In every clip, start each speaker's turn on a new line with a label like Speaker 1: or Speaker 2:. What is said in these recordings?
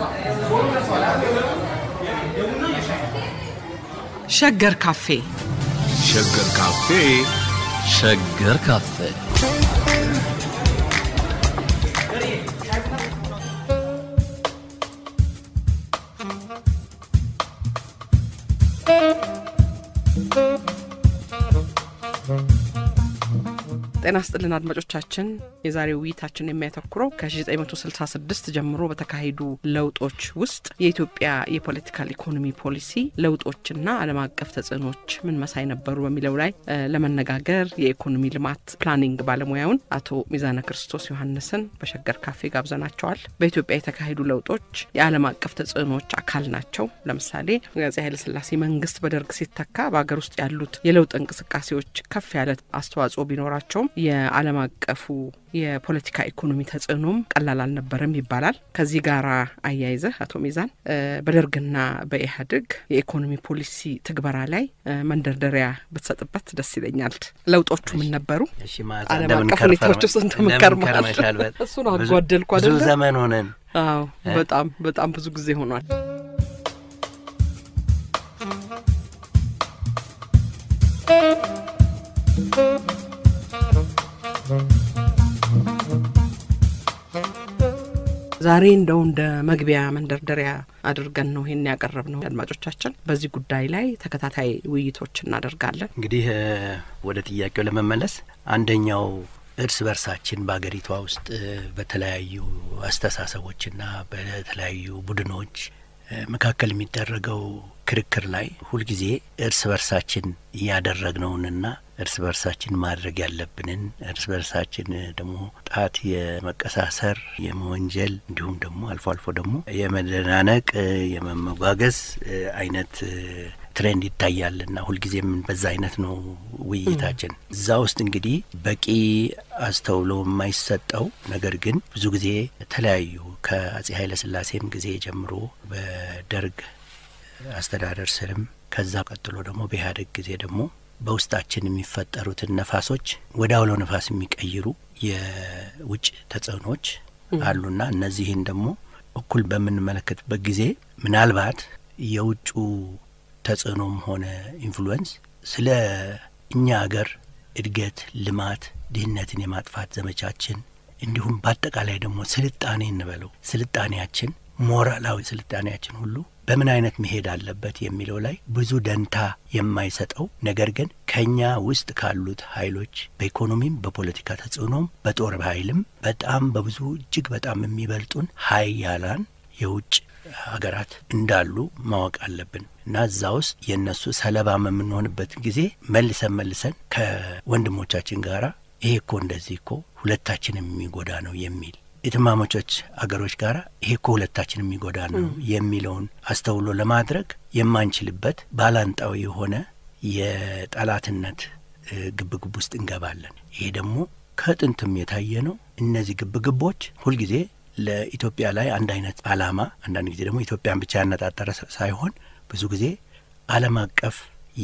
Speaker 1: ሸገር ካፌ
Speaker 2: ሸገር ካፌ
Speaker 3: ሸገር ካፌ
Speaker 1: ጤና ስጥልን አድማጮቻችን። የዛሬው ውይይታችን የሚያተኩረው ከ1966 ጀምሮ በተካሄዱ ለውጦች ውስጥ የኢትዮጵያ የፖለቲካል ኢኮኖሚ ፖሊሲ ለውጦችና ዓለም አቀፍ ተጽዕኖች ምን መሳይ ነበሩ በሚለው ላይ እ ለመነጋገር የኢኮኖሚ ልማት ፕላኒንግ ባለሙያውን አቶ ሚዛነ ክርስቶስ ዮሐንስን በሸገር ካፌ ጋብዘናቸዋል። በኢትዮጵያ የተካሄዱ ለውጦች የዓለም አቀፍ ተጽዕኖዎች አካል ናቸው። ለምሳሌ የአፄ ኃይለሥላሴ መንግስት በደርግ ሲተካ በሀገር ውስጥ ያሉት የለውጥ እንቅስቃሴዎች ከፍ ያለ አስተዋጽኦ ቢኖራቸውም የዓለም አቀፉ የፖለቲካ ኢኮኖሚ ተጽዕኖም ቀላል አልነበረም ይባላል። ከዚህ ጋር አያይዘህ አቶ ሚዛን እ በደርግና በኢህአዴግ የኢኮኖሚ ፖሊሲ ትግበራ ላይ እ መንደርደሪያ ብትሰጥበት ደስ ይለኛል። ለውጦቹ ምን ነበሩ?
Speaker 4: እሺ ማዛ
Speaker 1: ዓለም
Speaker 4: እንደምን
Speaker 1: አቀፍ
Speaker 4: ከርፈ-
Speaker 1: ሁኔታዎች ውስጥ እንደምን
Speaker 4: እንደምን
Speaker 1: ከርመሃል?
Speaker 4: ከርመሻል? በ-
Speaker 1: እሱን
Speaker 4: ብዙ-
Speaker 1: አጓደልኩ
Speaker 4: ብዙ
Speaker 1: አይደለ?
Speaker 4: ዘመን ሆነን
Speaker 1: አዎ በጣም በጣም ብዙ ጊዜ ሆኗል። ዛሬ እንደው እንደ መግቢያ መንደርደሪያ አድርገን ነው ይሄን ያቀረብ ነው። አድማጮቻችን በዚህ ጉዳይ ላይ ተከታታይ ውይይቶች እናደርጋለን።
Speaker 4: እንግዲህ እ፣ ወደ ጥያቄው ለመመለስ አንደኛው እርስ በርሳችን በሀገሪቷ ውስጥ እ፣ በተለያዩ አስተሳሰቦችና በተለያዩ ቡድኖች እ፣ መካከል የሚደረገው ክርክር ላይ ሁልጊዜ እርስ በርሳችን እያደረግነውንና እርስ በርሳችን ማድረግ ያለብንን እርስ በርሳችን እ፣ ደግሞ ጣት የመቀሳሰር የመወንጀል እንዲሁም ደግሞ አልፎ አልፎ ደግሞ የመደናነቅ እ፣ የመመጓገዝ እ፣ አይነት እ፣ ትሬንድ ይታያልና ሁልጊዜም በዛ አይነት ነው ውይይታችን። እዛ ውስጥ እንግዲህ በቂ አስተውሎ የማይሰጠው ነገር ግን ብዙ ጊዜ የተለያዩ ከአጼ ኃይለ ሥላሴም ጊዜ ጀምሮ በደርግ አስተዳደር ስርም ከዛ ቀጥሎ ደግሞ በኢህአዴግ ጊዜ ደግሞ በውስጣችን የሚፈጠሩትን ነፋሶች ወደ አውሎ ነፋስ የሚቀይሩ የውጭ ተጽዕኖች አሉና እነዚህን ደግሞ እኩል በምንመለከትበት ጊዜ ምናልባት የውጩ ተጽዕኖም ሆነ ኢንፍሉዌንስ ስለ እኛ አገር እድገት፣ ልማት፣ ድህነትን የማጥፋት ዘመቻችን እንዲሁም በአጠቃላይ ደግሞ ስልጣኔ እንበለው ስልጣኔያችን ሞራላዊ ስልጣኔያችን ሁሉ በምን አይነት መሄድ አለበት የሚለው ላይ ብዙ ደንታ የማይሰጠው ነገር ግን ከኛ ውስጥ ካሉት ኃይሎች በኢኮኖሚም በፖለቲካ ተጽዕኖም በጦር ኃይልም በጣም በብዙ እጅግ በጣም የሚበልጡን ሀያላን የውጭ ሀገራት እንዳሉ ማወቅ አለብን እና እዛ ውስጥ የእነሱ ሰለባ የምንሆንበት ጊዜ መልሰን መልሰን ከወንድሞቻችን ጋራ ይሄ እኮ እንደዚህ እኮ ሁለታችንም የሚጎዳ ነው የሚል የትማማቾች አገሮች ጋር ይሄ እኮ ሁለታችን የሚጎዳ ነው የሚለውን አስተውሎ ለማድረግ የማንችልበት ባላንጣዊ የሆነ የጠላትነት እ፣ ግብግብ ውስጥ እንገባለን። ይሄ ደግሞ ከጥንትም የታየ ነው። እነዚህ ግብግቦች ሁልጊዜ ለኢትዮጵያ ላይ አንድ አይነት ዓላማ፣ አንዳንድ ጊዜ ደግሞ ኢትዮጵያን ብቻ ያነጣጠረ ሳ- ሳይሆን ብዙ ጊዜ ዓለም አቀፍ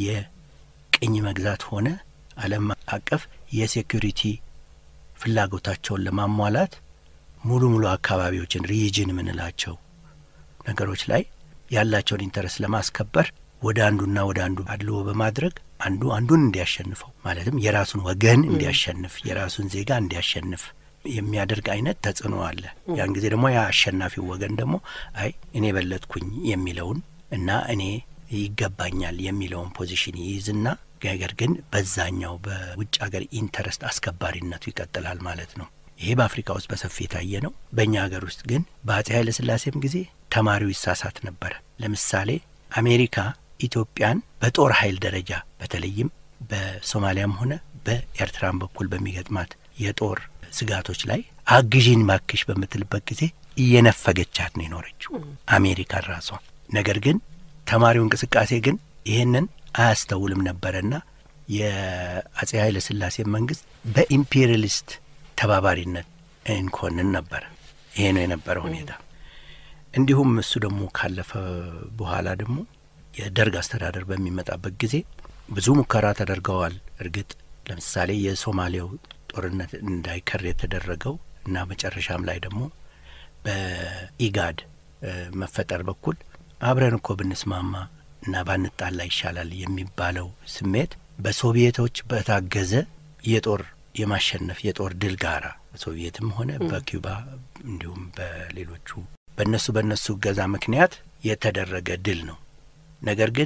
Speaker 4: የቅኝ መግዛት ሆነ ዓለም አቀፍ የሴኩሪቲ ፍላጎታቸውን ለማሟላት ሙሉ ሙሉ አካባቢዎችን ሪጅን የምንላቸው ነገሮች ላይ ያላቸውን ኢንተረስት ለማስከበር ወደ አንዱና ወደ አንዱ አድልዎ በማድረግ አንዱ አንዱን እንዲያሸንፈው ማለትም የራሱን ወገን እንዲያሸንፍ የራሱን ዜጋ እንዲያሸንፍ የሚያደርግ አይነት ተጽዕኖ አለ። ያን ጊዜ ደግሞ ያ አሸናፊው ወገን ደግሞ አይ እኔ በለጥኩኝ የሚለውን እና እኔ ይገባኛል የሚለውን ፖዚሽን ይይዝና ነገር ግን በዛኛው በውጭ ሀገር ኢንተረስት አስከባሪነቱ ይቀጥላል ማለት ነው። ይሄ በአፍሪካ ውስጥ በሰፊ የታየ ነው። በእኛ ሀገር ውስጥ ግን በአጼ ኃይለ ሥላሴም ጊዜ ተማሪው ይሳሳት ነበረ። ለምሳሌ አሜሪካ ኢትዮጵያን በጦር ኃይል ደረጃ በተለይም በሶማሊያም ሆነ በኤርትራም በኩል በሚገጥማት የጦር ስጋቶች ላይ አግዢን ባክሽ በምትልበት ጊዜ እየነፈገቻት ነው የኖረችው አሜሪካን ራሷ። ነገር ግን ተማሪው እንቅስቃሴ ግን ይህንን አያስተውልም ነበረና የአጼ ኃይለ ሥላሴ መንግስት በኢምፔሪያሊስት ተባባሪነት እንኮንን ነበረ። ይሄ ነው የነበረ ሁኔታ። እንዲሁም እሱ ደግሞ ካለፈ በኋላ ደግሞ የደርግ አስተዳደር በሚመጣበት ጊዜ ብዙ ሙከራ ተደርገዋል። እርግጥ ለምሳሌ የሶማሌው ጦርነት እንዳይከር የተደረገው እና መጨረሻም ላይ ደግሞ በኢጋድ መፈጠር በኩል አብረን እኮ ብንስማማ እና ባንጣላ ይሻላል የሚባለው ስሜት በሶቪየቶች በታገዘ የጦር የማሸነፍ የጦር ድል ጋራ በሶቪየትም ሆነ በኪዩባ እንዲሁም በሌሎቹ በእነሱ በእነሱ እገዛ ምክንያት የተደረገ ድል ነው። ነገር ግን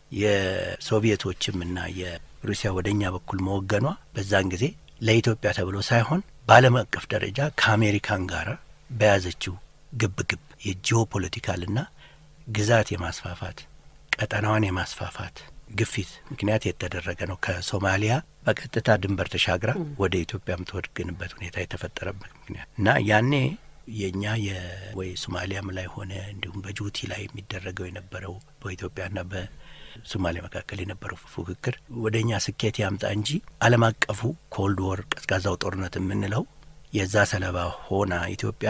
Speaker 4: የሶቪየቶችም እና የሩሲያ ወደ እኛ በኩል መወገኗ በዛን ጊዜ ለኢትዮጵያ ተብሎ ሳይሆን በዓለም አቀፍ ደረጃ ከአሜሪካን ጋር በያዘችው ግብ ግብ የጂኦ ፖለቲካልና ግዛት የማስፋፋት ቀጠናዋን የማስፋፋት ግፊት ምክንያት የተደረገ ነው። ከሶማሊያ በቀጥታ ድንበር ተሻግራ ወደ ኢትዮጵያ የምትወድግንበት ሁኔታ የተፈጠረበት ምክንያት እና ያኔ የእኛ ወይ ሶማሊያም ላይ ሆነ እንዲሁም በጅቡቲ ላይ የሚደረገው የነበረው በኢትዮጵያና በሶማሊያ መካከል የነበረው ፉክክር ወደ እኛ ስኬት ያምጣ እንጂ ዓለም አቀፉ ኮልድ ወር ቀዝቃዛው ጦርነት የምንለው የዛ ሰለባ ሆና ኢትዮጵያ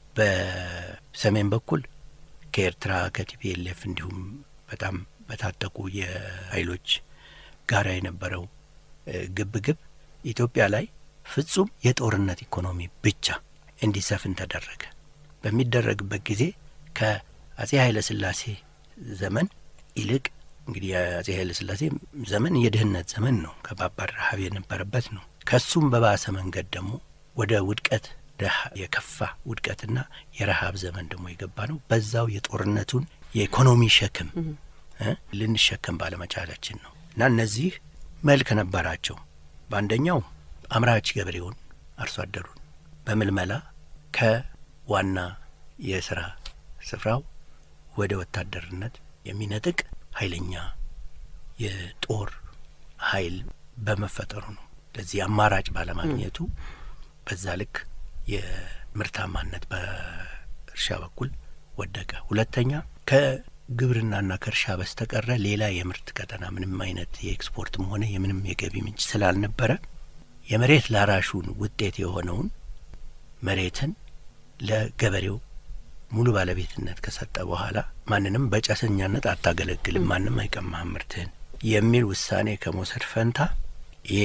Speaker 4: በሰሜን በኩል ከኤርትራ ከቲፒኤልኤፍ እንዲሁም በጣም በታጠቁ የኃይሎች ጋራ የነበረው ግብ ግብ ኢትዮጵያ ላይ ፍጹም የጦርነት ኢኮኖሚ ብቻ እንዲሰፍን ተደረገ። በሚደረግበት ጊዜ ከአጼ ኃይለ ሥላሴ ዘመን ይልቅ እንግዲህ የአጼ ኃይለ ሥላሴ ዘመን የድህነት ዘመን ነው፣ ከባባድ ረሀብ የነበረበት ነው። ከሱም በባሰ መንገድ ደግሞ ወደ ውድቀት የከፋ ውድቀትና የረሀብ ዘመን ደግሞ የገባ ነው። በዛው የጦርነቱን የኢኮኖሚ ሸክም ልንሸከም ባለመቻላችን ነው እና እነዚህ መልክ ነበራቸው። በአንደኛው አምራች ገበሬውን አርሶ አደሩን በምልመላ ከዋና የስራ ስፍራው ወደ ወታደርነት የሚነጥቅ ኃይለኛ የጦር ኃይል በመፈጠሩ ነው። ለዚህ አማራጭ ባለማግኘቱ በዛ ልክ የምርታማነት በእርሻ በኩል ወደቀ። ሁለተኛ ከግብርናና ከእርሻ በስተቀረ ሌላ የምርት ቀጠና ምንም አይነት የኤክስፖርትም ሆነ የምንም የገቢ ምንጭ ስላልነበረ የመሬት ላራሹን ውጤት የሆነውን መሬትን ለገበሬው ሙሉ ባለቤትነት ከሰጠ በኋላ ማንንም በጨሰኛነት አታገለግልም፣ ማንም አይቀማህም ምርትህን የሚል ውሳኔ ከመውሰድ ፈንታ ይሄ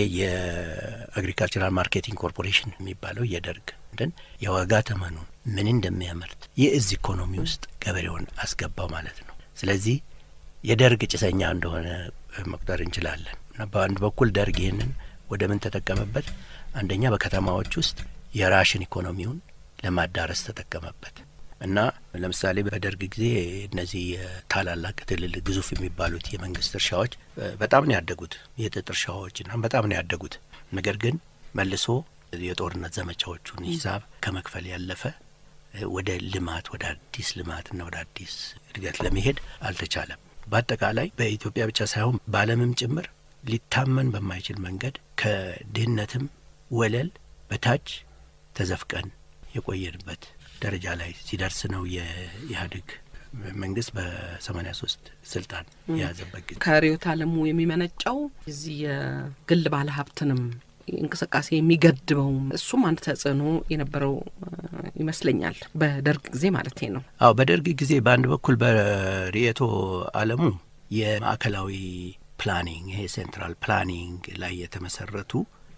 Speaker 4: የአግሪካልቸራል ማርኬቲንግ ኮርፖሬሽን የሚባለው የደርግ ደን የዋጋ ተመኑን ምን እንደሚያመርት የእዝ ኢኮኖሚ ውስጥ ገበሬውን አስገባው ማለት ነው። ስለዚህ የደርግ ጭሰኛ እንደሆነ መቁጠር እንችላለን እና በአንድ በኩል ደርግ ይህንን ወደ ምን ተጠቀመበት? አንደኛ በከተማዎች ውስጥ የራሽን ኢኮኖሚውን ለማዳረስ ተጠቀመበት እና ለምሳሌ በደርግ ጊዜ እነዚህ ታላላቅ ትልልቅ ግዙፍ የሚባሉት የመንግስት እርሻዎች በጣም ነው ያደጉት፣ የጥጥ እርሻዎች እና በጣም ነው ያደጉት። ነገር ግን መልሶ የጦርነት ዘመቻዎቹን ሂሳብ ከመክፈል ያለፈ ወደ ልማት ወደ አዲስ ልማትና ወደ አዲስ እድገት ለመሄድ አልተቻለም። በአጠቃላይ በኢትዮጵያ ብቻ ሳይሆን በዓለምም ጭምር ሊታመን በማይችል መንገድ ከድህነትም ወለል በታች ተዘፍቀን የቆየንበት ደረጃ ላይ ሲደርስ ነው የኢህአዴግ መንግስት በሰማኒያ ሶስት ስልጣን የያዘበት ጊዜ
Speaker 1: ከርዕዮተ ዓለሙ የሚመነጨው እዚህ የግል ባለ ሀብትንም እንቅስቃሴ የሚገድበው እሱም አንድ ተጽዕኖ የነበረው ይመስለኛል። በደርግ ጊዜ ማለት ነው።
Speaker 4: አዎ በደርግ ጊዜ በአንድ በኩል በርዕዮተ ዓለሙ የማዕከላዊ ፕላኒንግ ይሄ ሴንትራል ፕላኒንግ ላይ የተመሰረቱ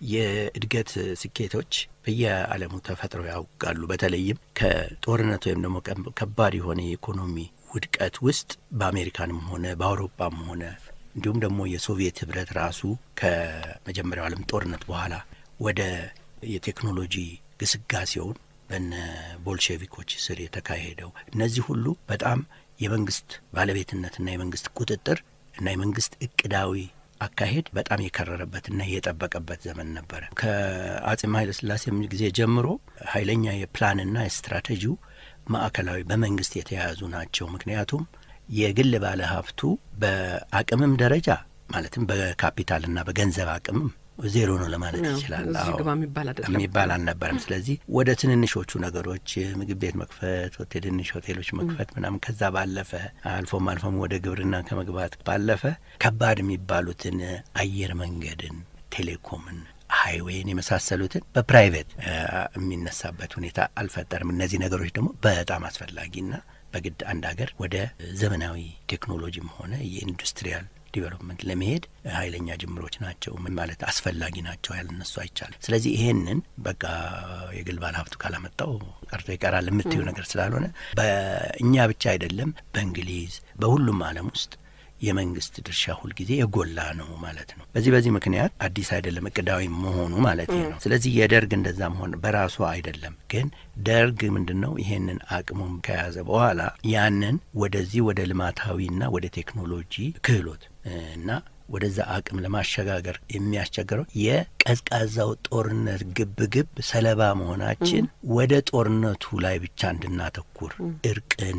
Speaker 4: የእድገት ስኬቶች በየዓለሙ ተፈጥረው ያውቃሉ። በተለይም ከጦርነት ወይም ደግሞ ከባድ የሆነ የኢኮኖሚ ውድቀት ውስጥ በአሜሪካንም ሆነ በአውሮፓም ሆነ እንዲሁም ደግሞ የሶቪየት ህብረት ራሱ ከመጀመሪያው ዓለም ጦርነት በኋላ ወደ የቴክኖሎጂ ግስጋሴውን በነ ቦልሼቪኮች ስር የተካሄደው እነዚህ ሁሉ በጣም የመንግስት ባለቤትነትና የመንግስት ቁጥጥር እና የመንግስት እቅዳዊ አካሄድ በጣም የከረረበትና የጠበቀበት ዘመን ነበረ። ከአጼም ኃይለ ሥላሴም ጊዜ ጀምሮ ኃይለኛ የፕላንና የስትራቴጂው ማዕከላዊ በመንግስት የተያያዙ ናቸው። ምክንያቱም የግል ባለ ሀብቱ በአቅምም ደረጃ ማለትም በካፒታልና በገንዘብ አቅምም ዜሮ ነው ለማለት ይችላል።
Speaker 1: እዚህ ግባ የሚባል አይደለም
Speaker 4: የሚባል አልነበረም። ስለዚህ ወደ ትንንሾቹ ነገሮች ምግብ ቤት መክፈት፣ ትንንሽ ሆቴሎች መክፈት ምናምን ከዛ ባለፈ አልፎም አልፎም ወደ ግብርና ከመግባት ባለፈ ከባድ የሚባሉትን አየር መንገድን፣ ቴሌኮምን፣ ሀይዌይን የመሳሰሉትን በፕራይቬት የሚነሳበት ሁኔታ አልፈጠርም። እነዚህ ነገሮች ደግሞ በጣም አስፈላጊና በግድ አንድ ሀገር ወደ ዘመናዊ ቴክኖሎጂም ሆነ የኢንዱስትሪያል ዲቨሎፕመንት ለመሄድ ኃይለኛ ጅምሮች ናቸው ምን ማለት አስፈላጊ ናቸው ያልነሱ አይቻልም። ስለዚህ ይሄንን በቃ የግል ባለ ሀብቱ ካላመጣው ቀርቶ ይቀራል የምትዩ ነገር ስላልሆነ በእኛ ብቻ አይደለም፣ በእንግሊዝ በሁሉም ዓለም ውስጥ የመንግስት ድርሻ ሁልጊዜ የጎላ ነው ማለት ነው። በዚህ በዚህ ምክንያት አዲስ አይደለም እቅዳዊ መሆኑ ማለት ነው። ስለዚህ የደርግ እንደዛ መሆን በራሱ አይደለም። ግን ደርግ ምንድን ነው ይሄንን አቅሙም ከያዘ በኋላ ያንን ወደዚህ ወደ ልማታዊና ወደ ቴክኖሎጂ ክህሎት እና ወደዛ አቅም ለማሸጋገር የሚያስቸግረው የቀዝቃዛው ጦርነት ግብ ግብ ሰለባ መሆናችን ወደ ጦርነቱ ላይ ብቻ እንድናተኩር እርቅን፣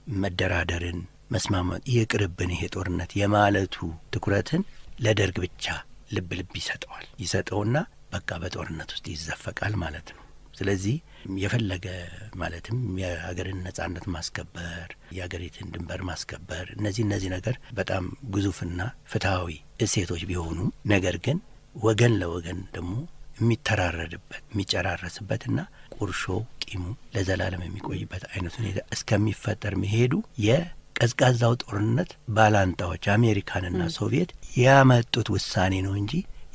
Speaker 4: መደራደርን መስማማት ይቅርብን ይሄ ጦርነት የማለቱ ትኩረትን ለደርግ ብቻ ልብ ልብ ይሰጠዋል። ይሰጠውና በቃ በጦርነት ውስጥ ይዘፈቃል ማለት ነው። ስለዚህ የፈለገ ማለትም የሀገርን ነጻነት ማስከበር፣ የሀገሪትን ድንበር ማስከበር እነዚህ እነዚህ ነገር በጣም ግዙፍና ፍትሐዊ እሴቶች ቢሆኑም ነገር ግን ወገን ለወገን ደግሞ የሚተራረድበት የሚጨራረስበትና ቁርሾ ቂሙ ለዘላለም የሚቆይበት አይነት ሁኔታ እስከሚፈጠር መሄዱ የቀዝቃዛው ጦርነት ባላንጣዎች አሜሪካንና ሶቪየት ያመጡት ውሳኔ ነው እንጂ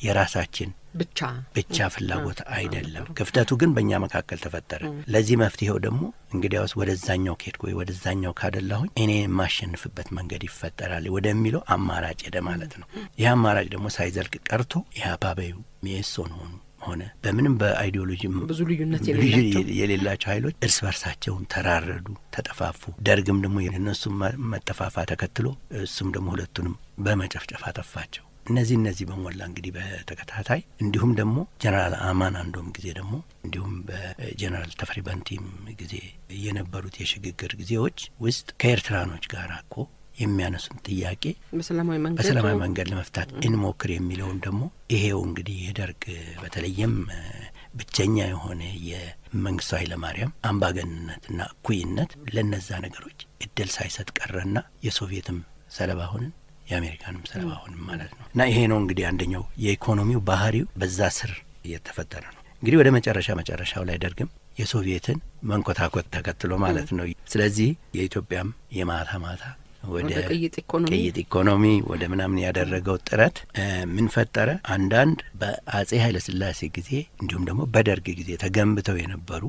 Speaker 4: የራሳችን
Speaker 1: ብቻ
Speaker 4: ብቻ ፍላጎት አይደለም። ክፍተቱ ግን በእኛ መካከል ተፈጠረ። ለዚህ መፍትሄው ደግሞ እንግዲያውስ ወደዛኛው ከሄድኩ ወይ ወደዛኛው ካደላሁኝ እኔ የማሸንፍበት መንገድ ይፈጠራል ወደሚለው አማራጭ ሄደ ማለት ነው። ይህ አማራጭ ደግሞ ሳይዘልቅ ቀርቶ ኢህአፓበዩ ሚኤሶን ሆኑ ሆነ በምንም በአይዲዮሎጂ
Speaker 1: ብዙ ልዩነት
Speaker 4: የሌላቸው ኃይሎች እርስ በርሳቸውን ተራረዱ፣ ተጠፋፉ። ደርግም ደግሞ የእነሱም መጠፋፋ ተከትሎ እሱም ደግሞ ሁለቱንም በመጨፍጨፍ አጠፋቸው። እነዚህ እነዚህ በሞላ እንግዲህ በተከታታይ እንዲሁም ደግሞ ጀነራል አማን አንዶም ጊዜ ደግሞ እንዲሁም በጀነራል ተፈሪ በንቲም ጊዜ የነበሩት የሽግግር ጊዜዎች ውስጥ ከኤርትራኖች ጋር እኮ የሚያነሱን ጥያቄ
Speaker 1: በሰላማዊ መንገድ
Speaker 4: በሰላማዊ መንገድ ለመፍታት እንሞክር የሚለውን ደግሞ ይሄው እንግዲህ የደርግ በተለይም ብቸኛ የሆነ የመንግስቱ ኃይለማርያም አምባገንነትና እኩይነት ለነዛ ነገሮች እድል ሳይሰጥ ቀረና የሶቪየትም ሰለባ ሆንን የአሜሪካንም ሰለባ ሆንም ማለት ነው። እና ይሄ ነው እንግዲህ አንደኛው የኢኮኖሚው ባህሪው በዛ ስር እየተፈጠረ ነው። እንግዲህ ወደ መጨረሻ መጨረሻው ላይ ደርግም የሶቪየትን መንኮታኮት ተከትሎ ማለት ነው። ስለዚህ የኢትዮጵያም የማታ ማታ ወደ
Speaker 1: ቅይጥ ኢኮኖሚ
Speaker 4: ቅይጥ ኢኮኖሚ ወደ ምናምን ያደረገው ጥረት ምን ፈጠረ? አንዳንድ በአጼ ኃይለሥላሴ ጊዜ እንዲሁም ደግሞ በደርግ ጊዜ ተገንብተው የነበሩ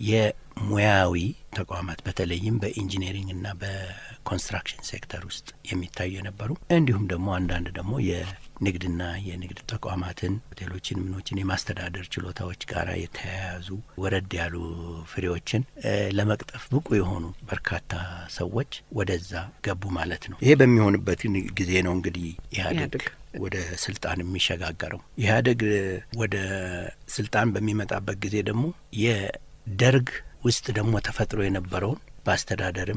Speaker 4: የሙያዊ ተቋማት በተለይም በኢንጂነሪንግና በኮንስትራክሽን ሴክተር ውስጥ የሚታዩ የነበሩ እንዲሁም ደግሞ አንዳንድ ደግሞ የንግድና የንግድ ተቋማትን ሆቴሎችን፣ ምኖችን የማስተዳደር ችሎታዎች ጋር የተያያዙ ወረድ ያሉ ፍሬዎችን ለመቅጠፍ ብቁ የሆኑ በርካታ ሰዎች ወደዛ ገቡ ማለት ነው። ይሄ በሚሆንበት ጊዜ ነው እንግዲህ ኢህአዴግ ወደ ስልጣን የሚሸጋገረው። ኢህአዴግ ወደ ስልጣን በሚመጣበት ጊዜ ደግሞ የደርግ ውስጥ ደግሞ ተፈጥሮ የነበረውን በአስተዳደርም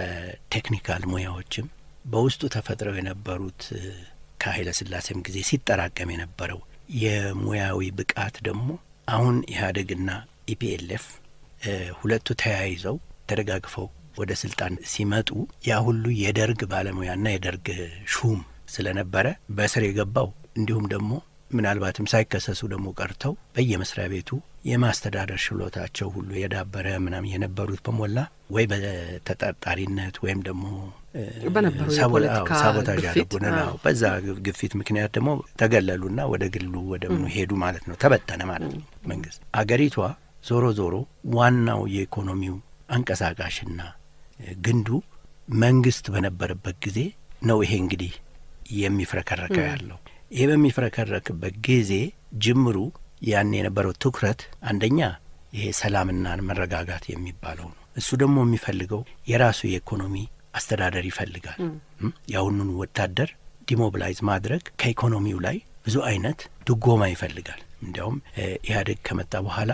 Speaker 4: በቴክኒካል ሙያዎችም በውስጡ ተፈጥረው የነበሩት ከኃይለ ሥላሴም ጊዜ ሲጠራቀም የነበረው የሙያዊ ብቃት ደግሞ አሁን ኢህአዴግና ኢፒኤልኤፍ ሁለቱ ተያይዘው ተደጋግፈው ወደ ስልጣን ሲመጡ ያ ሁሉ የደርግ ባለሙያና የደርግ ሹም ስለነበረ በስር የገባው እንዲሁም ደግሞ ምናልባትም ሳይከሰሱ ደግሞ ቀርተው በየመስሪያ ቤቱ የማስተዳደር ችሎታቸው ሁሉ የዳበረ ምናምን የነበሩት በሞላ ወይ በተጠርጣሪነት ወይም ደግሞ
Speaker 1: በነበሩ የፖለቲካ
Speaker 4: ሳቦታጅ
Speaker 1: ግፊት
Speaker 4: ያደረጉን ነው። በዛ ግፊት ምክንያት ደግሞ ተገለሉና ወደ ግሉ ወደ ምኑ ሄዱ ማለት ነው። ተበተነ ማለት ነው መንግስት። አገሪቷ ዞሮ ዞሮ ዋናው የኢኮኖሚው አንቀሳቃሽና ግንዱ መንግስት በነበረበት ጊዜ ነው። ይሄ እንግዲህ የሚፍረከረከው ያለው ይሄ በሚፍረከረክበት ጊዜ ጅምሩ ያን የነበረው ትኩረት አንደኛ ይሄ ሰላምና መረጋጋት የሚባለው ነው። እሱ ደግሞ የሚፈልገው የራሱ የኢኮኖሚ አስተዳደር ይፈልጋል። የአሁኑን ወታደር ዲሞቢላይዝ ማድረግ ከኢኮኖሚው ላይ ብዙ አይነት ድጎማ ይፈልጋል። እንዲያውም ኢህአዴግ ከመጣ በኋላ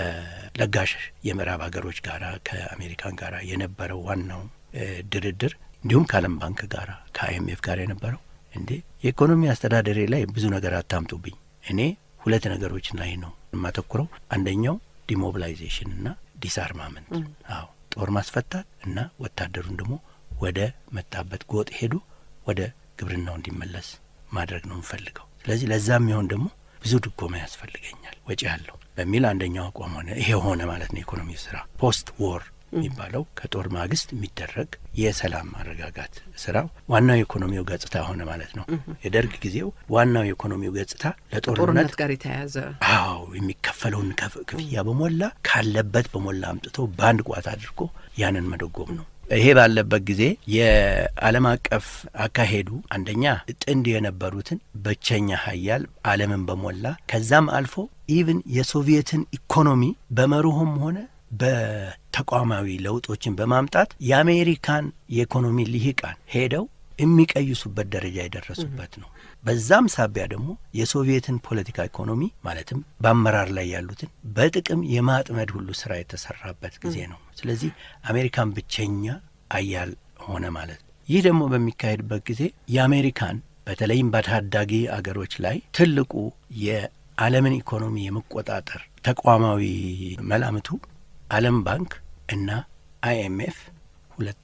Speaker 4: ከለጋሽ የምዕራብ ሀገሮች ጋር ከአሜሪካን ጋር የነበረው ዋናው ድርድር እንዲሁም ከዓለም ባንክ ጋር ከአይኤምኤፍ ጋር የነበረው እንዴ የኢኮኖሚ አስተዳደሬ ላይ ብዙ ነገር አታምጡብኝ፣ እኔ ሁለት ነገሮች ላይ ነው የማተኩረው። አንደኛው ዲሞቢላይዜሽን እና ዲስአርማመንት፣ አዎ ጦር ማስፈታት እና ወታደሩን ደግሞ ወደ መጣበት ጎጥ ሄዱ ወደ ግብርናው እንዲመለስ ማድረግ ነው የምፈልገው። ስለዚህ ለዛ የሚሆን ደግሞ ብዙ ድጎማ ያስፈልገኛል፣ ወጪ አለው በሚል አንደኛው አቋም ሆነ። ይሄ ሆነ ማለት ነው የኢኮኖሚ ስራ ፖስት ዎር የሚባለው ከጦር ማግስት የሚደረግ የሰላም ማረጋጋት ስራው ዋናው የኢኮኖሚው ገጽታ ሆነ ማለት ነው። የደርግ ጊዜው ዋናው የኢኮኖሚው ገጽታ ለጦርነት
Speaker 1: ጦርነት ጋር የተያያዘ
Speaker 4: አዎ የሚከፈለውን ከፍ- ክፍያ በሞላ ካለበት በሞላ አምጥቶ በአንድ ቋት አድርጎ ያንን መደጎም ነው። ይሄ ባለበት ጊዜ የዓለም አቀፍ አካሄዱ አንደኛ ጥንድ የነበሩትን ብቸኛ ሀያል ዓለምን በሞላ ከዛም አልፎ ኢቭን የሶቪየትን ኢኮኖሚ በመርሆም ሆነ በተቋማዊ ለውጦችን በማምጣት የአሜሪካን የኢኮኖሚ ልሂቃን ሄደው የሚቀይሱበት ደረጃ የደረሱበት ነው። በዛም ሳቢያ ደግሞ የሶቪየትን ፖለቲካ ኢኮኖሚ ማለትም በአመራር ላይ ያሉትን በጥቅም የማጥመድ ሁሉ ስራ የተሰራበት ጊዜ ነው። ስለዚህ አሜሪካን ብቸኛ አያል ሆነ ማለት ነው። ይህ ደግሞ በሚካሄድበት ጊዜ የአሜሪካን በተለይም በታዳጊ አገሮች ላይ ትልቁ የዓለምን ኢኮኖሚ የመቆጣጠር ተቋማዊ መላምቱ ዓለም ባንክ እና አይኤምኤፍ ሁለቱ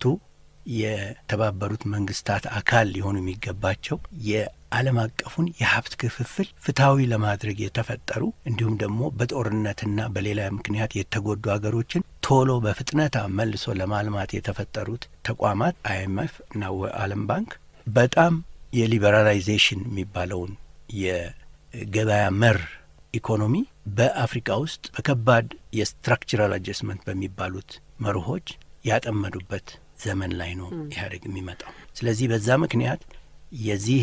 Speaker 4: የተባበሩት መንግስታት አካል ሊሆኑ የሚገባቸው የዓለም አቀፉን የሀብት ክፍፍል ፍትሐዊ ለማድረግ የተፈጠሩ እንዲሁም ደግሞ በጦርነትና በሌላ ምክንያት የተጎዱ ሀገሮችን ቶሎ በፍጥነት መልሶ ለማልማት የተፈጠሩት ተቋማት አይኤምኤፍ እና ዓለም ባንክ በጣም የሊበራላይዜሽን የሚባለውን የገበያ መር ኢኮኖሚ በአፍሪካ ውስጥ በከባድ የስትራክቸራል አጀስትመንት በሚባሉት መርሆች ያጠመዱበት ዘመን ላይ ነው ኢህአዴግ የሚመጣው። ስለዚህ በዛ ምክንያት የዚህ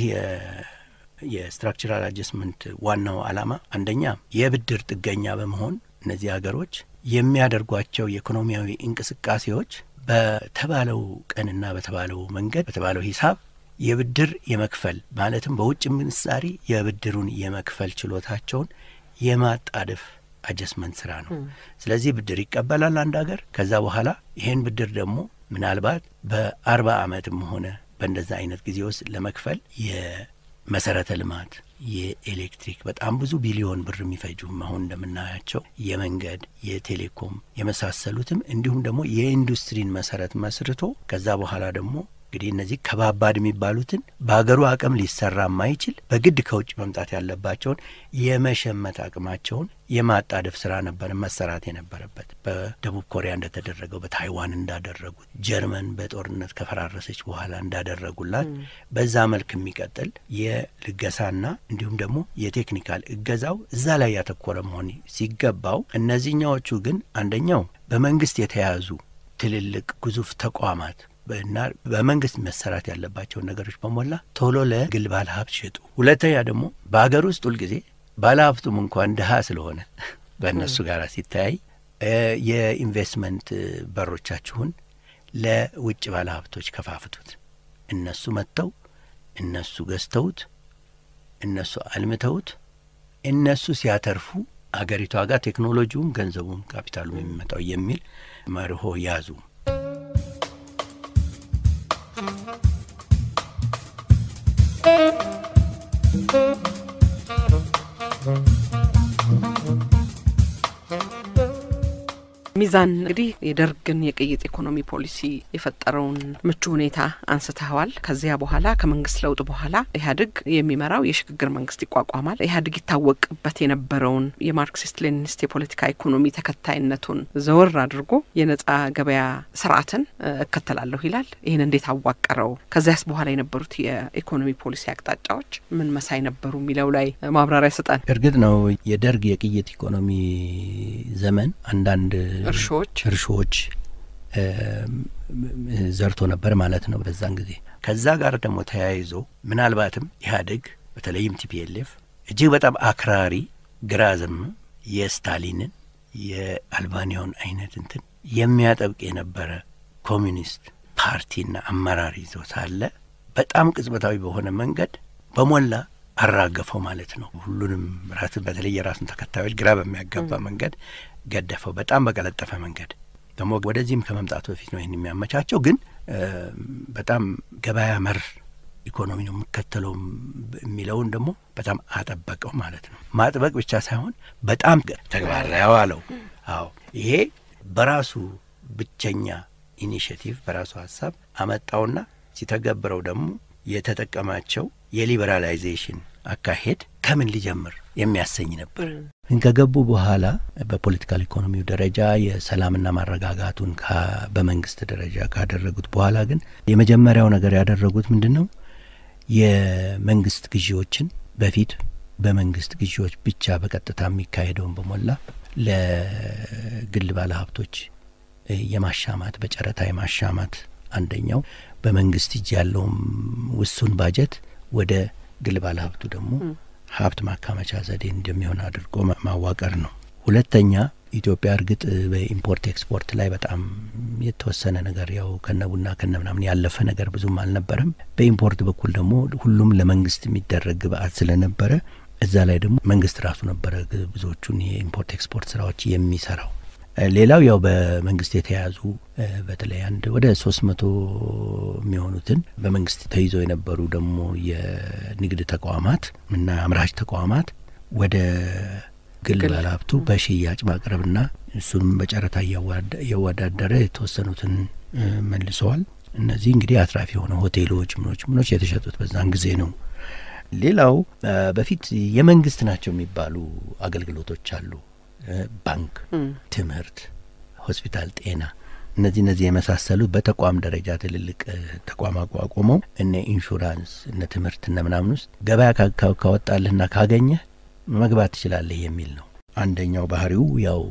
Speaker 4: የስትራክቸራል አጀስትመንት ዋናው ዓላማ አንደኛ የብድር ጥገኛ በመሆን እነዚህ ሀገሮች የሚያደርጓቸው የኢኮኖሚያዊ እንቅስቃሴዎች በተባለው ቀንና በተባለው መንገድ በተባለው ሂሳብ የብድር የመክፈል ማለትም በውጭ ምንዛሪ የብድሩን የመክፈል ችሎታቸውን የማጣደፍ አጀስትመንት ስራ ነው። ስለዚህ ብድር ይቀበላል አንድ ሀገር። ከዛ በኋላ ይሄን ብድር ደግሞ ምናልባት በአርባ ዓመትም ሆነ በእንደዛ አይነት ጊዜ ውስጥ ለመክፈል የመሰረተ ልማት፣ የኤሌክትሪክ በጣም ብዙ ቢሊዮን ብር የሚፈጁ አሁን እንደምናያቸው የመንገድ፣ የቴሌኮም የመሳሰሉትም እንዲሁም ደግሞ የኢንዱስትሪን መሰረት መስርቶ ከዛ በኋላ ደግሞ እንግዲህ እነዚህ ከባባድ የሚባሉትን በሀገሩ አቅም ሊሰራ የማይችል በግድ ከውጭ መምጣት ያለባቸውን የመሸመት አቅማቸውን የማጣደፍ ስራ ነበር መሰራት የነበረበት። በደቡብ ኮሪያ እንደተደረገው፣ በታይዋን እንዳደረጉት፣ ጀርመን በጦርነት ከፈራረሰች በኋላ እንዳደረጉላት በዛ መልክ የሚቀጥል የልገሳና እንዲሁም ደግሞ የቴክኒካል እገዛው እዛ ላይ ያተኮረ መሆን ሲገባው፣ እነዚህኛዎቹ ግን አንደኛው በመንግስት የተያዙ ትልልቅ ግዙፍ ተቋማት እና በመንግስት መሰራት ያለባቸውን ነገሮች በሞላ ቶሎ ለግል ባለ ሀብት ሸጡ። ሁለተኛ ደግሞ በሀገር ውስጥ ሁልጊዜ ባለ ሀብቱም እንኳን ድሀ ስለሆነ በእነሱ ጋር ሲተያይ የኢንቨስትመንት በሮቻችሁን ለውጭ ባለ ሀብቶች ከፋፍቱት፣ እነሱ መጥተው እነሱ ገዝተውት እነሱ አልምተውት እነሱ ሲያተርፉ አገሪቷ ጋር ቴክኖሎጂውም ገንዘቡም ካፒታሉም የሚመጣው የሚል መርሆ ያዙ።
Speaker 1: ሚዛን እንግዲህ የደርግን የቅይጥ ኢኮኖሚ ፖሊሲ የፈጠረውን ምቹ ሁኔታ አንስተዋል። ከዚያ በኋላ ከመንግስት ለውጥ በኋላ ኢህአዴግ የሚመራው የሽግግር መንግስት ይቋቋማል። ኢህአዴግ ይታወቅበት የነበረውን የማርክሲስት ሌኒኒስት የፖለቲካ ኢኮኖሚ ተከታይነቱን ዘወር አድርጎ የነጻ ገበያ ስርዓትን እከተላለሁ ይላል። ይህን እንዴት አዋቀረው? ከዚያስ በኋላ የነበሩት የኢኮኖሚ ፖሊሲ አቅጣጫዎች ምን መሳይ ነበሩ የሚለው ላይ ማብራሪያ ስጠን።
Speaker 4: እርግጥ ነው የደርግ የቅይጥ ኢኮኖሚ ዘመን አንዳንድ
Speaker 1: እርሾዎች
Speaker 4: እርሾዎች ዘርቶ ነበር ማለት ነው በዛን ጊዜ። ከዛ ጋር ደግሞ ተያይዞ ምናልባትም ኢህአዴግ በተለይም ቲፒኤልኤፍ እጅግ በጣም አክራሪ ግራ ዘመም የስታሊንን የአልባኒያውን አይነት እንትን የሚያጠብቅ የነበረ ኮሚኒስት ፓርቲና አመራር ይዞ ሳለ በጣም ቅጽበታዊ በሆነ መንገድ በሞላ አራገፈው ማለት ነው። ሁሉንም ራስ በተለይ የራሱን ተከታዮች ግራ በሚያጋባ መንገድ ገደፈው። በጣም በቀለጠፈ መንገድ ደግሞ ወደዚህም ከመምጣቱ በፊት ነው ይህን የሚያመቻቸው። ግን በጣም ገበያ መር ኢኮኖሚ ነው የሚከተለው የሚለውን ደግሞ በጣም አጠበቀው ማለት ነው። ማጥበቅ ብቻ ሳይሆን በጣም ተግባር ላይ አዋለው። አዎ ይሄ በራሱ ብቸኛ ኢኒሽቲቭ በራሱ ሀሳብ አመጣውና ሲተገብረው ደግሞ የተጠቀማቸው የሊበራላይዜሽን አካሄድ ከምን ሊጀምር የሚያሰኝ ነበር። ግን ከገቡ በኋላ በፖለቲካል ኢኮኖሚው ደረጃ የሰላምና ማረጋጋቱን በመንግስት ደረጃ ካደረጉት በኋላ ግን የመጀመሪያው ነገር ያደረጉት ምንድን ነው? የመንግስት ግዢዎችን በፊት በመንግስት ግዢዎች ብቻ በቀጥታ የሚካሄደውን በሞላ ለግል ባለሀብቶች የማሻማት በጨረታ የማሻማት አንደኛው በመንግስት እጅ ያለውም ውሱን ባጀት ወደ ግል ባለሀብቱ ደግሞ ሀብት ማካመቻ ዘዴ እንደሚሆን አድርጎ ማዋቀር ነው። ሁለተኛ ኢትዮጵያ እርግጥ በኢምፖርት ኤክስፖርት ላይ በጣም የተወሰነ ነገር ያው ከነ ቡና ከነ ምናምን ያለፈ ነገር ብዙም አልነበረም። በኢምፖርት በኩል ደግሞ ሁሉም ለመንግስት የሚደረግ ግብአት ስለነበረ እዛ ላይ ደግሞ መንግስት ራሱ ነበረ ብዙዎቹን የኢምፖርት ኤክስፖርት ስራዎች የሚሰራው። ሌላው ያው በመንግስት የተያዙ በተለይ አንድ ወደ ሶስት መቶ የሚሆኑትን በመንግስት ተይዘው የነበሩ ደግሞ የንግድ ተቋማት እና አምራች ተቋማት ወደ ግል ባለሀብቱ በሽያጭ ማቅረብና እሱንም በጨረታ እያወዳደረ የተወሰኑትን መልሰዋል። እነዚህ እንግዲህ አትራፊ የሆነ ሆቴሎች ምኖች ምኖች የተሸጡት በዛን ጊዜ ነው። ሌላው በፊት የመንግስት ናቸው የሚባሉ አገልግሎቶች አሉ። ባንክ፣ ትምህርት፣ ሆስፒታል፣ ጤና እነዚህ እነዚህ የመሳሰሉት በተቋም ደረጃ ትልልቅ ተቋም አቋቁመው እነ ኢንሹራንስ እነ ትምህርት እነ ምናምን ውስጥ ገበያ ካወጣልህና ካገኘህ መግባት ትችላለህ የሚል ነው። አንደኛው ባህሪው ያው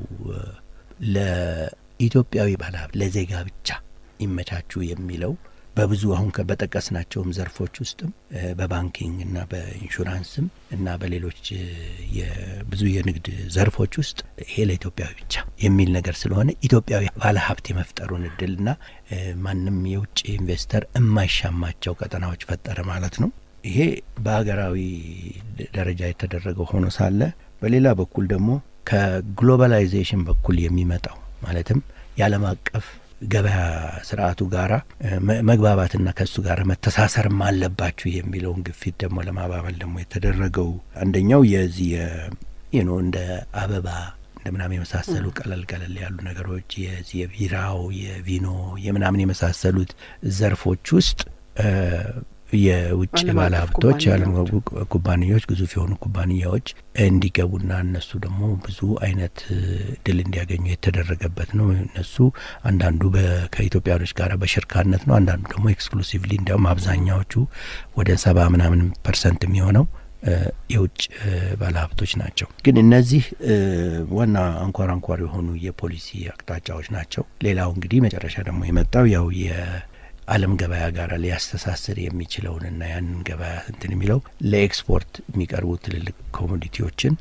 Speaker 4: ለኢትዮጵያዊ ባለሀብት ለዜጋ ብቻ ይመቻቹ የሚለው በብዙ አሁን በጠቀስናቸውም ዘርፎች ውስጥም በባንኪንግ እና በኢንሹራንስም እና በሌሎች ብዙ የንግድ ዘርፎች ውስጥ ይሄ ለኢትዮጵያዊ ብቻ የሚል ነገር ስለሆነ ኢትዮጵያዊ ባለሀብት የመፍጠሩን እድልና ማንም የውጭ ኢንቨስተር የማይሻማቸው ቀጠናዎች ፈጠረ ማለት ነው። ይሄ በሀገራዊ ደረጃ የተደረገው ሆኖ ሳለ በሌላ በኩል ደግሞ ከግሎባላይዜሽን በኩል የሚመጣው ማለትም የዓለም አቀፍ ገበያ ስርዓቱ ጋራ መግባባትና ከእሱ ጋር መተሳሰርም አለባችሁ የሚለውን ግፊት ደግሞ ለማባበል ደግሞ የተደረገው አንደኛው የዚህ የኖ እንደ አበባ እንደ ምናምን የመሳሰሉ ቀለል ቀለል ያሉ ነገሮች የዚህ የቢራው የቪኖ የምናምን የመሳሰሉት ዘርፎች ውስጥ የውጭ ባለሀብቶች የዓለም ኩባንያዎች ግዙፍ የሆኑ ኩባንያዎች እንዲገቡና እነሱ ደግሞ ብዙ አይነት ድል እንዲያገኙ የተደረገበት ነው። እነሱ አንዳንዱ ከኢትዮጵያኖች ጋር በሽርካነት ነው። አንዳንዱ ደግሞ ኤክስክሉሲቭሊ እንዲያውም አብዛኛዎቹ ወደ ሰባ ምናምን ፐርሰንት የሚሆነው የውጭ ባለሀብቶች ናቸው። ግን እነዚህ ዋና አንኳር አንኳር የሆኑ የፖሊሲ አቅጣጫዎች ናቸው። ሌላው እንግዲህ መጨረሻ ደግሞ የመጣው ያው ዓለም ገበያ ጋር ሊያስተሳስር የሚችለውንና ያንን ገበያ እንትን የሚለው ለኤክስፖርት የሚቀርቡ ትልልቅ ኮሞዲቲዎችን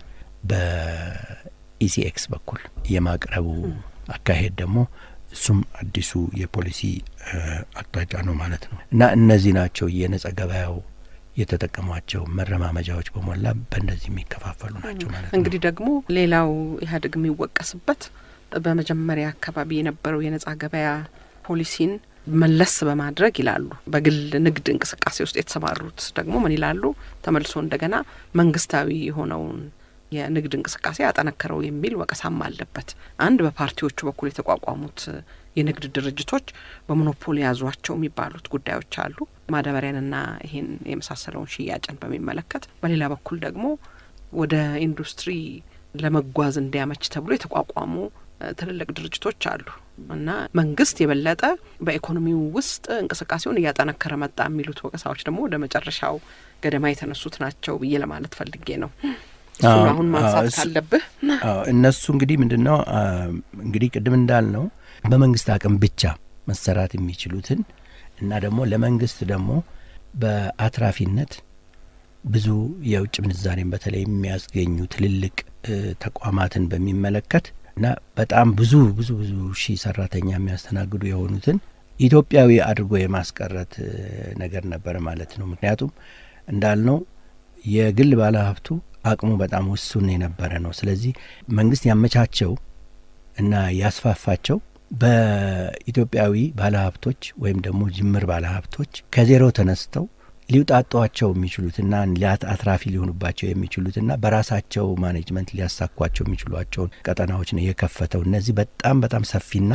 Speaker 4: በኢሲኤክስ በኩል የማቅረቡ አካሄድ ደግሞ እሱም አዲሱ የፖሊሲ አቅጣጫ ነው ማለት ነው እና እነዚህ ናቸው የነጻ ገበያው የተጠቀሟቸው መረማመጃዎች በሞላ በእንደዚህ የሚከፋፈሉ ናቸው ማለት ነው።
Speaker 1: እንግዲህ ደግሞ ሌላው ኢህአዴግ የሚወቀስበት በመጀመሪያ አካባቢ የነበረው የነጻ ገበያ ፖሊሲን መለስ በማድረግ ይላሉ። በግል ንግድ እንቅስቃሴ ውስጥ የተሰማሩት ደግሞ ምን ይላሉ? ተመልሶ እንደገና መንግስታዊ የሆነውን የንግድ እንቅስቃሴ ያጠነከረው የሚል ወቀሳም አለበት። አንድ በፓርቲዎቹ በኩል የተቋቋሙት የንግድ ድርጅቶች በሞኖፖሊ ያዟቸው የሚባሉት ጉዳዮች አሉ። ማዳበሪያንና ይሄን የመሳሰለውን ሽያጭን በሚመለከት፣ በሌላ በኩል ደግሞ ወደ ኢንዱስትሪ ለመጓዝ እንዲያመች ተብሎ የተቋቋሙ ትልልቅ ድርጅቶች አሉ እና መንግስት የበለጠ በኢኮኖሚው ውስጥ እንቅስቃሴውን እያጠነከረ መጣ የሚሉት ወቀሳዎች ደግሞ ወደ መጨረሻው ገደማ የተነሱት ናቸው ብዬ ለማለት ፈልጌ ነው። እሱን አሁን ማንሳት ካለብህ
Speaker 4: እነሱ እንግዲህ ምንድን ነው እንግዲህ ቅድም እንዳልነው በመንግስት አቅም ብቻ መሰራት የሚችሉትን እና ደግሞ ለመንግስት ደግሞ በአትራፊነት ብዙ የውጭ ምንዛሬን በተለይ የሚያስገኙ ትልልቅ ተቋማትን በሚመለከት እና በጣም ብዙ ብዙ ብዙ ሺህ ሰራተኛ የሚያስተናግዱ የሆኑትን ኢትዮጵያዊ አድርጎ የማስቀረት ነገር ነበር ማለት ነው። ምክንያቱም እንዳልነው የግል ባለሀብቱ አቅሙ በጣም ውሱን የነበረ ነው። ስለዚህ መንግስት ያመቻቸው እና ያስፋፋቸው በኢትዮጵያዊ ባለሀብቶች ወይም ደግሞ ጅምር ባለሀብቶች ከዜሮ ተነስተው ሊውጣጧቸው የሚችሉትና አትራፊ ሊሆኑባቸው የሚችሉትና በራሳቸው ማኔጅመንት ሊያሳኳቸው የሚችሏቸውን ቀጠናዎች ነው የከፈተው። እነዚህ በጣም በጣም ሰፊና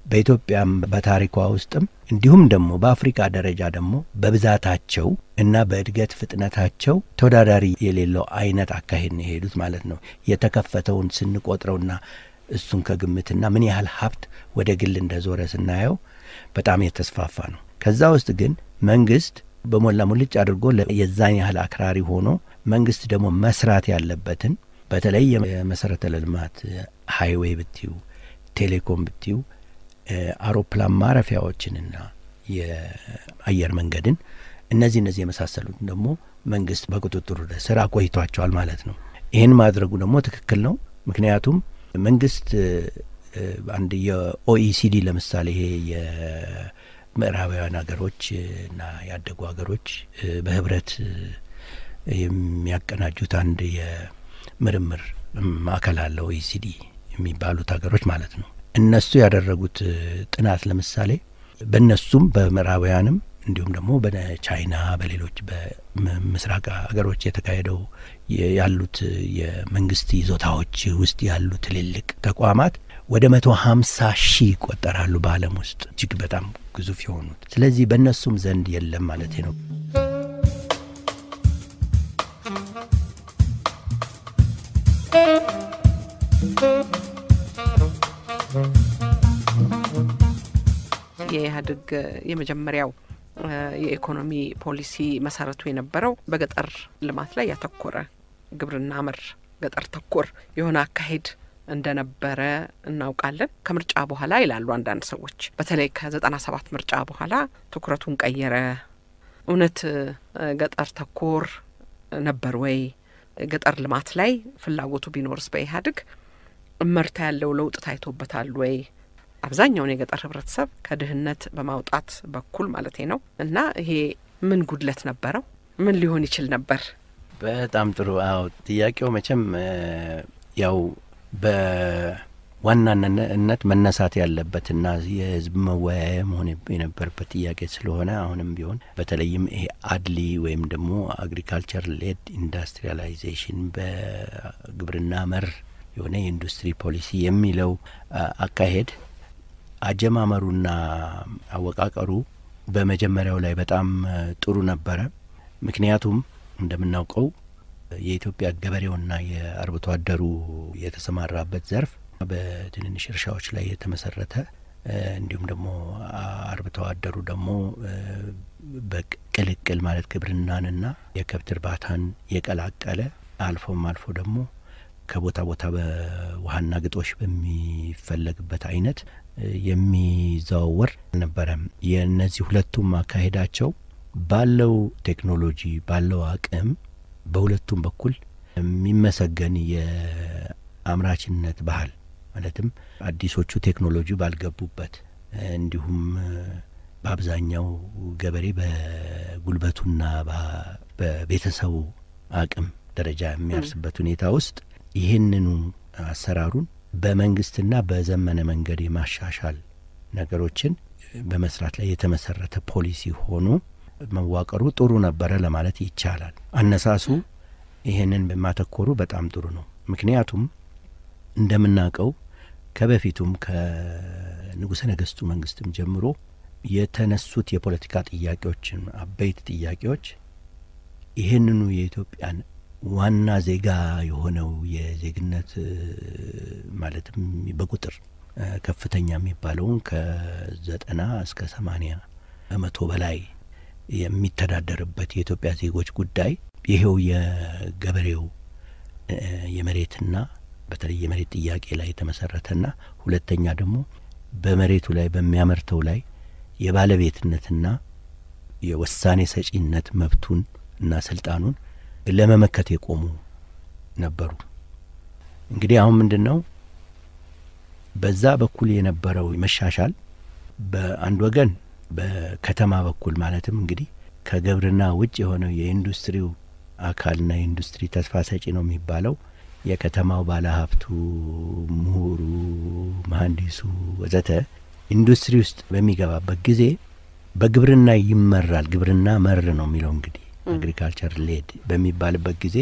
Speaker 4: በኢትዮጵያም በታሪኳ ውስጥም እንዲሁም ደግሞ በአፍሪካ ደረጃ ደግሞ በብዛታቸው እና በእድገት ፍጥነታቸው ተወዳዳሪ የሌለው አይነት አካሄድ ነው የሄዱት ማለት ነው። የተከፈተውን ስንቆጥረውና እሱን ከግምትና ምን ያህል ሀብት ወደ ግል እንደዞረ ስናየው በጣም የተስፋፋ ነው። ከዛ ውስጥ ግን መንግስት በሞላ ሙልጭ አድርጎ የዛን ያህል አክራሪ ሆኖ መንግስት ደግሞ መስራት ያለበትን በተለይ የመሰረተ ልማት ሀይዌይ ብትዩ፣ ቴሌኮም ብትዩ፣ አውሮፕላን ማረፊያዎችንና የአየር መንገድን እነዚህ እነዚህ የመሳሰሉትን ደግሞ መንግስት በቁጥጥሩ ስር አቆይቷቸዋል ማለት ነው። ይህን ማድረጉ ደግሞ ትክክል ነው። ምክንያቱም መንግስት አንድ የኦኢሲዲ ለምሳሌ ይሄ የምዕራባውያን ሀገሮች እና ያደጉ ሀገሮች በህብረት የሚያቀናጁት አንድ የምርምር ማዕከል አለ ኦኢሲዲ የሚባሉት ሀገሮች ማለት ነው። እነሱ ያደረጉት ጥናት ለምሳሌ በእነሱም በምዕራባውያንም እንዲሁም ደግሞ በቻይና በሌሎች በምስራቅ ሀገሮች የተካሄደው ያሉት የመንግስት ይዞታዎች ውስጥ ያሉ ትልልቅ ተቋማት ወደ መቶ ሀምሳ ሺህ ይቆጠራሉ በዓለም ውስጥ እጅግ በጣም ግዙፍ የሆኑት። ስለዚህ በእነሱም ዘንድ የለም ማለት ነው።
Speaker 1: የኢህአዴግ የመጀመሪያው የኢኮኖሚ ፖሊሲ መሰረቱ የነበረው በገጠር ልማት ላይ ያተኮረ ግብርና መር ገጠር ተኮር የሆነ አካሄድ እንደነበረ እናውቃለን። ከምርጫ በኋላ ይላሉ አንዳንድ ሰዎች፣ በተለይ ከዘጠና ሰባት ምርጫ በኋላ ትኩረቱን ቀየረ። እውነት ገጠር ተኮር ነበር ወይ? ገጠር ልማት ላይ ፍላጎቱ ቢኖርስ በኢህአዴግ እመርታ ያለው ለውጥ ታይቶበታል ወይ? አብዛኛውን የገጠር ህብረተሰብ ከድህነት በማውጣት በኩል ማለቴ ነው። እና ይሄ ምን ጉድለት ነበረው? ምን ሊሆን ይችል ነበር?
Speaker 4: በጣም ጥሩ። አዎ ጥያቄው መቼም ያው በዋናነት መነሳት ያለበትና የህዝብ መወያያ መሆን የነበረበት ጥያቄ ስለሆነ አሁንም ቢሆን በተለይም ይሄ አድሊ ወይም ደግሞ አግሪካልቸር ሌድ ኢንዱስትሪያላይዜሽን በግብርና መር የሆነ የኢንዱስትሪ ፖሊሲ የሚለው አካሄድ አጀማመሩና አወቃቀሩ በመጀመሪያው ላይ በጣም ጥሩ ነበረ። ምክንያቱም እንደምናውቀው የኢትዮጵያ ገበሬውና የአርብቶ አደሩ የተሰማራበት ዘርፍ በትንንሽ እርሻዎች ላይ የተመሰረተ እንዲሁም ደግሞ አርብቶ አደሩ ደግሞ በቅልቅል ማለት ግብርናንና የከብት እርባታን የቀላቀለ አልፎም አልፎ ደግሞ ከቦታ ቦታ በውሃና ግጦሽ በሚፈለግበት አይነት የሚዘዋወር አልነበረም። የእነዚህ ሁለቱም አካሄዳቸው ባለው ቴክኖሎጂ ባለው አቅም በሁለቱም በኩል የሚመሰገን የአምራችነት ባህል ማለትም አዲሶቹ ቴክኖሎጂ ባልገቡበት እንዲሁም በአብዛኛው ገበሬ በጉልበቱና በቤተሰቡ አቅም ደረጃ የሚያርስበት ሁኔታ ውስጥ ይህንኑ አሰራሩን በመንግስትና በዘመነ መንገድ የማሻሻል ነገሮችን በመስራት ላይ የተመሰረተ ፖሊሲ ሆኖ መዋቀሩ ጥሩ ነበረ ለማለት ይቻላል። አነሳሱ ይህንን በማተኮሩ በጣም ጥሩ ነው። ምክንያቱም እንደምናውቀው ከበፊቱም ከንጉሠ ነገሥቱ መንግስትም ጀምሮ የተነሱት የፖለቲካ ጥያቄዎችን አበይት ጥያቄዎች ይህንኑ የኢትዮጵያን ዋና ዜጋ የሆነው የዜግነት ማለትም በቁጥር ከፍተኛ የሚባለውን ከዘጠና እስከ ሰማኒያ በመቶ በላይ የሚተዳደርበት የኢትዮጵያ ዜጎች ጉዳይ ይሄው የገበሬው የመሬትና በተለይ የመሬት ጥያቄ ላይ የተመሰረተና ሁለተኛ ደግሞ በመሬቱ ላይ በሚያመርተው ላይ የባለቤትነትና የውሳኔ ሰጪነት መብቱን እና ስልጣኑን ለመመከት የቆሙ ነበሩ። እንግዲህ አሁን ምንድን ነው በዛ በኩል የነበረው መሻሻል በአንድ ወገን በከተማ በኩል ማለትም እንግዲህ ከግብርና ውጭ የሆነው የኢንዱስትሪው አካልና የኢንዱስትሪ ተስፋ ሰጪ ነው የሚባለው የከተማው ባለሀብቱ፣ ምሁሩ፣ መሀንዲሱ ወዘተ ኢንዱስትሪ ውስጥ በሚገባበት ጊዜ በግብርና ይመራል። ግብርና መር ነው የሚለው እንግዲህ አግሪካልቸር ሌድ በሚባልበት ጊዜ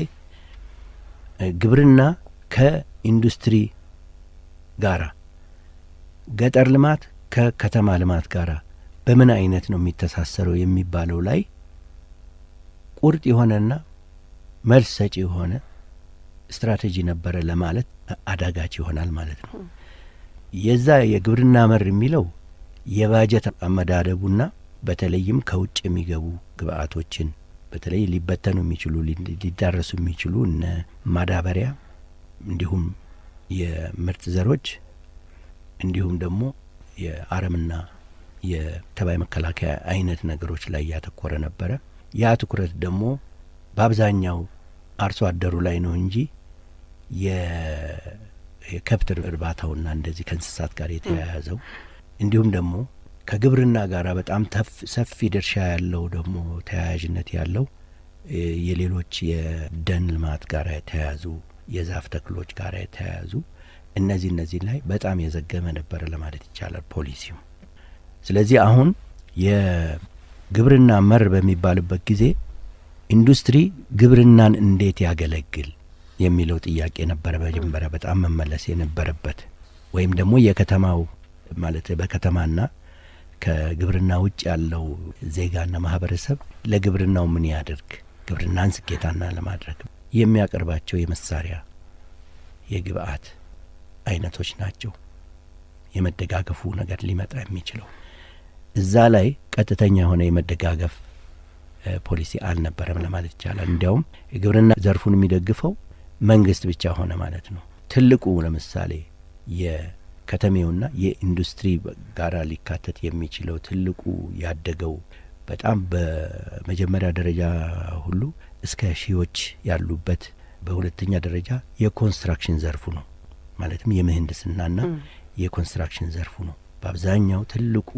Speaker 4: ግብርና ከኢንዱስትሪ ጋራ ገጠር ልማት ከከተማ ልማት ጋር በምን አይነት ነው የሚተሳሰረው የሚባለው ላይ ቁርጥ የሆነና መልስ ሰጪ የሆነ ስትራቴጂ ነበረ ለማለት አዳጋች ይሆናል ማለት ነው። የዛ የግብርና መር የሚለው የባጀት አመዳደቡና በተለይም ከውጭ የሚገቡ ግብአቶችን በተለይ ሊበተኑ የሚችሉ ሊዳረሱ የሚችሉ እነ ማዳበሪያ እንዲሁም የምርጥ ዘሮች እንዲሁም ደግሞ የአረምና የተባይ መከላከያ አይነት ነገሮች ላይ ያተኮረ ነበረ። ያ ትኩረት ደግሞ በአብዛኛው አርሶ አደሩ ላይ ነው እንጂ የከብት እርባታውና እንደዚህ ከእንስሳት ጋር የተያያዘው እንዲሁም ደግሞ ከግብርና ጋር በጣም ሰፊ ድርሻ ያለው ደግሞ ተያያዥነት ያለው የሌሎች የደን ልማት ጋር የተያያዙ የዛፍ ተክሎች ጋር የተያያዙ እነዚህ እነዚህ ላይ በጣም የዘገመ ነበረ ለማለት ይቻላል ፖሊሲው። ስለዚህ አሁን የግብርና መር በሚባልበት ጊዜ ኢንዱስትሪ ግብርናን እንዴት ያገለግል የሚለው ጥያቄ ነበረ መጀመሪያ በጣም መመለስ የነበረበት ወይም ደግሞ የከተማው ማለት በከተማና ከግብርና ውጭ ያለው ዜጋና ማህበረሰብ ለግብርናው ምን ያደርግ ግብርናን ስኬታና ለማድረግ የሚያቀርባቸው የመሳሪያ የግብአት አይነቶች ናቸው የመደጋገፉ ነገር ሊመጣ የሚችለው እዛ ላይ ቀጥተኛ የሆነ የመደጋገፍ ፖሊሲ አልነበረም ለማለት ይቻላል። እንዲያውም የግብርና ዘርፉን የሚደግፈው መንግስት ብቻ ሆነ ማለት ነው። ትልቁ ለምሳሌ የከተሜውና የኢንዱስትሪ ጋራ ሊካተት የሚችለው ትልቁ ያደገው በጣም በመጀመሪያ ደረጃ ሁሉ እስከ ሺዎች ያሉበት በሁለተኛ ደረጃ የኮንስትራክሽን ዘርፉ ነው። ማለትም የምህንድስናና የኮንስትራክሽን ዘርፉ ነው። በአብዛኛው ትልቁ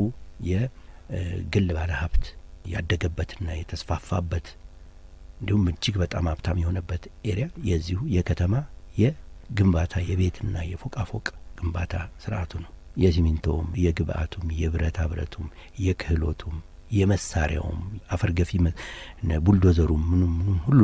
Speaker 4: የግል ባለ ሀብት ያደገበትና የተስፋፋበት እንዲሁም እጅግ በጣም ሀብታም የሆነበት ኤሪያ የዚሁ የከተማ የግንባታ የቤትና የፎቃፎቅ ግንባታ ስርዓቱ ነው። የሲሚንቶውም፣ የግብአቱም፣ የብረታ ብረቱም፣ የክህሎቱም፣ የመሳሪያውም አፈር ገፊ ቡልዶዘሩም ምኑም ምኑም ሁሉ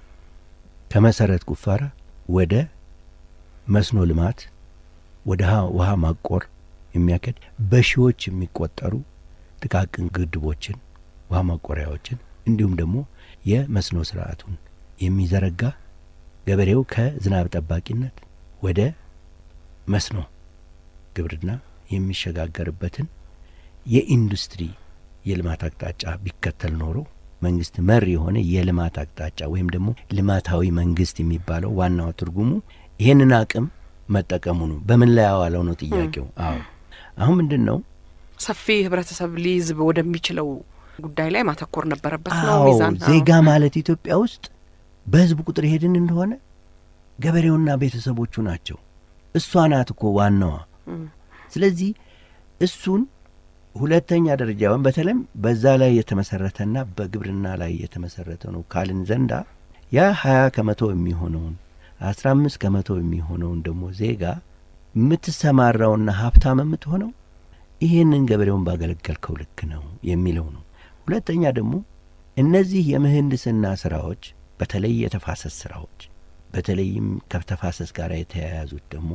Speaker 4: ከመሰረት ቁፋራ ወደ መስኖ ልማት ወደ ውሃ ማቆር የሚያከድ በሺዎች የሚቆጠሩ ጥቃቅን ግድቦችን ውሃ ማቆሪያዎችን እንዲሁም ደግሞ የመስኖ ስርዓቱን የሚዘረጋ ገበሬው ከዝናብ ጠባቂነት ወደ መስኖ ግብርና የሚሸጋገርበትን የኢንዱስትሪ የልማት አቅጣጫ ቢከተል ኖሮ መንግስት መር የሆነ የልማት አቅጣጫ ወይም ደግሞ ልማታዊ መንግስት የሚባለው ዋናው ትርጉሙ ይህንን አቅም መጠቀሙ ነው። በምን ላይ ያዋለው ነው ጥያቄው። አዎ አሁን ምንድን ነው
Speaker 1: ሰፊ ህብረተሰብ ሊይዝ ወደሚችለው ጉዳይ ላይ ማተኮር ነበረበት ነው
Speaker 4: አዎ
Speaker 1: ሚዛን
Speaker 4: ዜጋ ማለት ኢትዮጵያ ውስጥ በህዝብ ቁጥር ሄድን እንደሆነ ገበሬውና ቤተሰቦቹ ናቸው። እሷ ናት እኮ ዋናዋ። ስለዚህ እሱን ሁለተኛ ደረጃውን በተለይም በዛ ላይ የተመሰረተና በግብርና ላይ የተመሰረተ ነው ካልን ዘንዳ ያ ሀያ ከመቶ የሚሆነውን አስራ አምስት ከመቶ የሚሆነውን ደግሞ ዜጋ የምትሰማራውና ሀብታም የምትሆነው ይህንን ገበሬውን ባገለገልከው ልክ ነው የሚለው ነው። ሁለተኛ ደግሞ እነዚህ የምህንድስና ስራዎች በተለይ የተፋሰስ ስራዎች በተለይም ከተፋሰስ ጋር የተያያዙት ደግሞ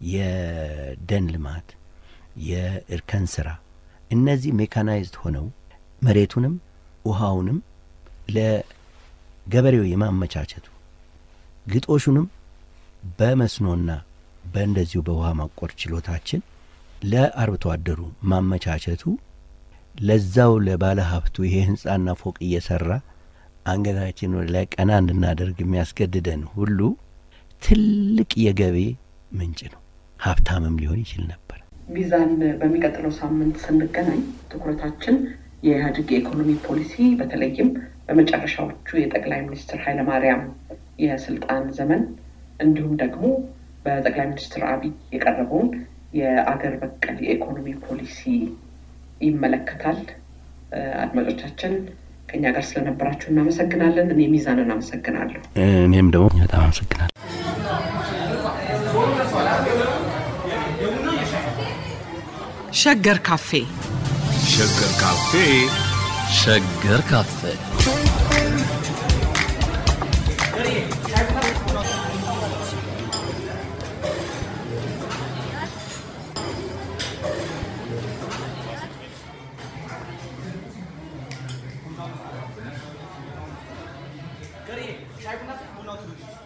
Speaker 4: የደን ልማት፣ የእርከን ስራ እነዚህ ሜካናይዝድ ሆነው መሬቱንም ውሃውንም ለገበሬው የማመቻቸቱ ግጦሹንም በመስኖና በእንደዚሁ በውሃ ማቆር ችሎታችን ለአርብቶ አደሩ ማመቻቸቱ ለዛው ለባለ ሀብቱ ይሄ ህንጻና ፎቅ እየሰራ አንገታችን ወደ ላይ ቀና እንድናደርግ የሚያስገድደን ሁሉ ትልቅ የገቢ ምንጭ ነው። ሀብታምም ሊሆን ይችል ነበር።
Speaker 1: ሚዛን በሚቀጥለው ሳምንት ስንገናኝ ትኩረታችን የኢህአዴግ የኢኮኖሚ ፖሊሲ በተለይም በመጨረሻዎቹ የጠቅላይ ሚኒስትር ኃይለማርያም የስልጣን ዘመን እንዲሁም ደግሞ በጠቅላይ ሚኒስትር አብይ የቀረበውን የአገር በቀል የኢኮኖሚ ፖሊሲ ይመለከታል። አድማጮቻችን ከኛ ጋር ስለነበራችሁ እናመሰግናለን። እኔ ሚዛንን አመሰግናለሁ።
Speaker 4: እኔም ደግሞ በጣም አመሰግናለሁ።
Speaker 1: ሸገር ካፌ
Speaker 2: ሸገር ካፌ
Speaker 3: ሸገር ካፌ
Speaker 5: ገሬ ሻይ ቡና ቡናው ትንሽ